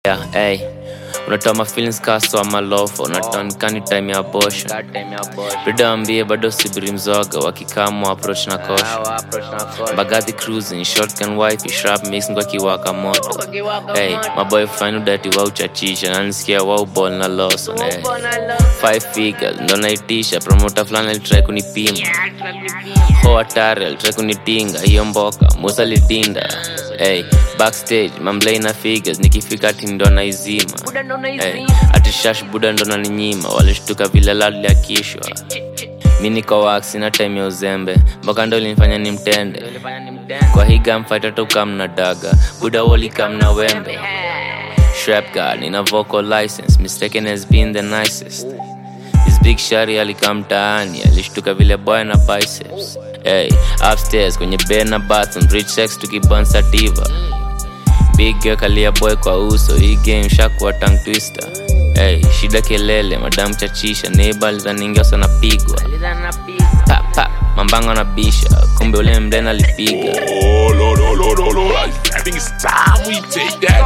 Yeah, hey. unatoa mafeelings kaso ama lofa unatoa nikani time ya abortion vidaambie bado sibiri mzoga wakikamu approach na kosha bagadhi cruising shotgun wife shrap mix ngwa kiwaka moto hey, maboy fine udati wa uchachisha nanisikia wau ball na lawson hey. five figures ndo naitisha promota fulani alitrai kunipima ho hatari alitrai kunitinga hiyo mboka musa litinda hey, backstage mamlei na figures nikifika ati ndo naizima hey, ati shash buda ndo naninyima walishtuka vile laliakishwa mi niko wax na time ya uzembe mpaka ndo linifanya ni mtende kwa hii gamfight tukamna daga buda wolikamna wembe Shrap God, nina vocal license mistaken has been the nicest This big shari alikaa mtaani alishtuka vile boy na biceps hey, upstairs kwenye bed na bathroom rich sex tukibon sativa big girl kalia boy kwa uso hii game shakuwa tongue twister hey, shida kelele madam chachisha neighbor alizaningia sanapigwa pa pa mambango na bisha kumbe ule mden alipiga Oh, Lord, oh, Lord, oh, Lord. I think it's time we take that